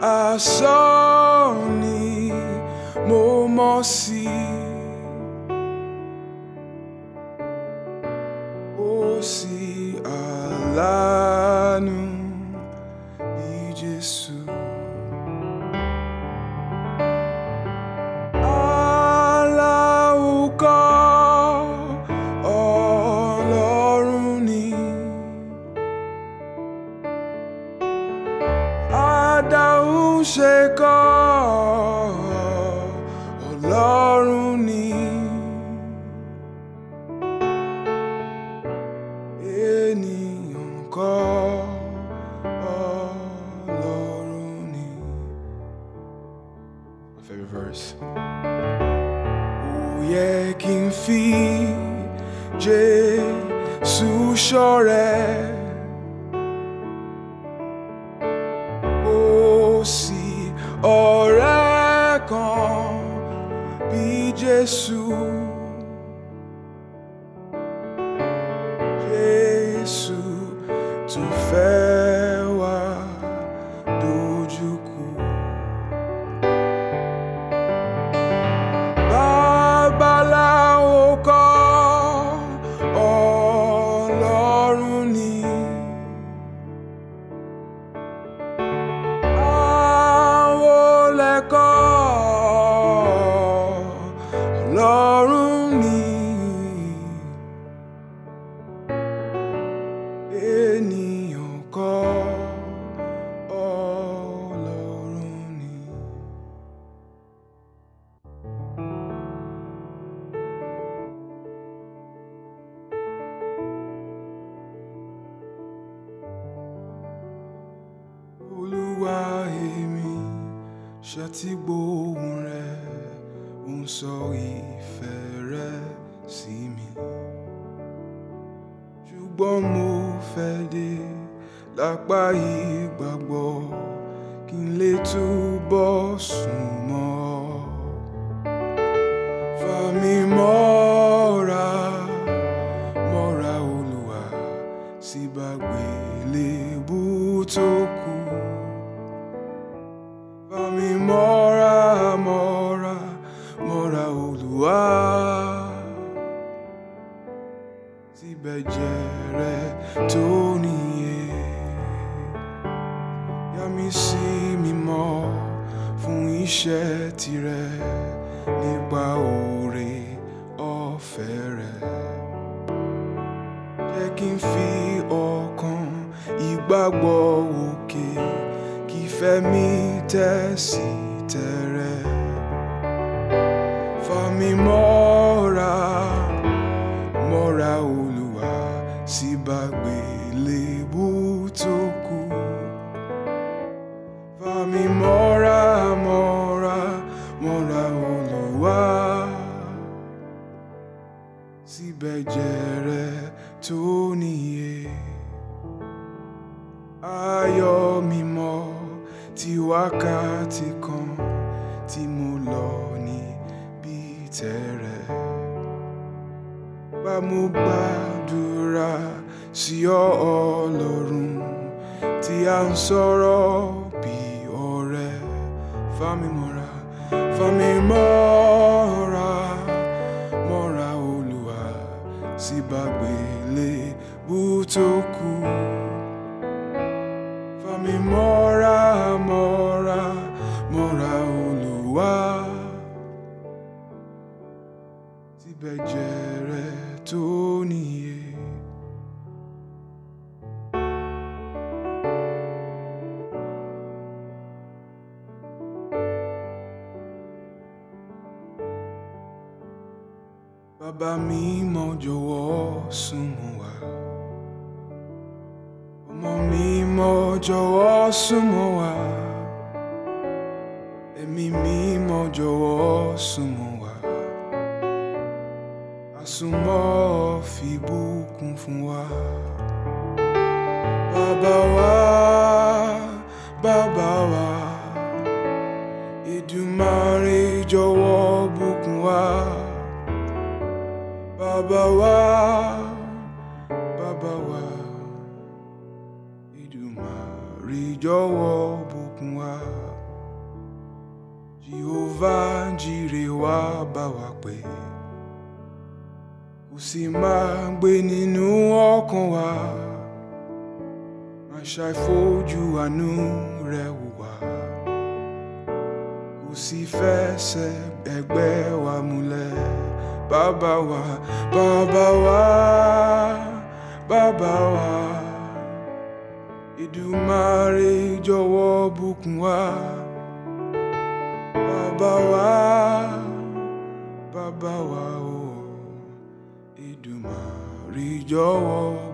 asán ni mo mọ̀ sí. Ó sì aláàánú bí Jésù. Aláwùkọ́ Ọlọ́run ni. Adáhùn ṣe kọ́ Ọlọ́run ni. Ènìyàn kọ́ Ọlọ́run ni. My favorite verse. Ó yẹ kí n fi Jésù ṣọ̀rẹ́. Ó sì ọ̀rẹ́ kan bí Jésù. Jésù tó fẹ́ wá dojúkú. Babaláwo kọ́ Ọlọ́run ni. Àwọlẹ̀kọ́ Ọlọ́run ni. Ènìyàn kọ́ Ọlọ́run ni. Olúwa èmi ṣàtìgbóhùn rẹ̀ ń sọ ìfẹ́ rẹ̀ sí mi. Ṣùgbọ́n mo fẹ́ dé lápá ìgbàgbọ́ kí n lè túbọ̀ sùn mọ́ ọ. Fà mí mọ́ra, mọ́ra Olúwa sí gbàgbélébú tó kù. Fà mí mọ́ra, mọ́ra, mọ́ra Olúwa síbẹ̀ jẹ́ rẹ tó níye. Yà mí sí mímọ́ fún iṣẹ́ tirẹ̀ nípa oore ọ̀fẹ́ rẹ̀. Jẹ́ kí n fi ọkàn ìgbàgbọ́ òkè kí ìfẹ́ mi tẹ̀sí tẹ̀rẹ̀. Fà mí mọ́ra, mọ́ra Olúwa sí gbàgbélébú tó kù. Fà mí mọ́ra, mọ́ra, mọ́ra Olúwa síbẹ̀ jẹ́ rẹ tó níye. Ayọ̀ mímọ́ ti wákàtí kan tí mo lọ níbi tẹ̀rẹ̀. Bá mo gbàdúrà sí ọ Ọlọ́run tí a ń sọ̀rọ̀ bí ọ̀rẹ́. Fà mí mọ́ra, fà mí mọ́ra, mọ́ra Olúwa sí gbàgbélébú tó kù. Fà mí mọ́ra, mọ́ra, mọ́ra Olúwa síbẹ̀ jẹ́ rẹ tó níye. Bàbá mi mọ̀ jọ̀wọ́ súnmọ́ wa. Ọmọ mi mọ̀ jọ̀wọ́ súnmọ́ wa. Ẹ̀mí mi mọ̀ jọ̀wọ́ súnmọ́ wa. Àsùnmọ́ fi bùkún fún wa. Bàbá wa, bàbá wa. Èdùmàrè jọ̀wọ́ bùkún wa. Bàbá wa, bàbá wa. Èdùmàrè Èdùmàrè jọ̀wọ́ bùkún wa. Jehovah jire wá bá wa pé kò sì máa gbé nínú ọkàn wa má ṣàìfojú àánú rẹ̀ wò wá kò sì fẹsẹ̀ ẹgbẹ́ wa múlẹ̀ bàbá wa bàbá wa bàbá wa Èdùmàrè jọ̀wọ́ bùkún wa bàbá wa bàbá wa o Èdùmàrè jọ̀wọ́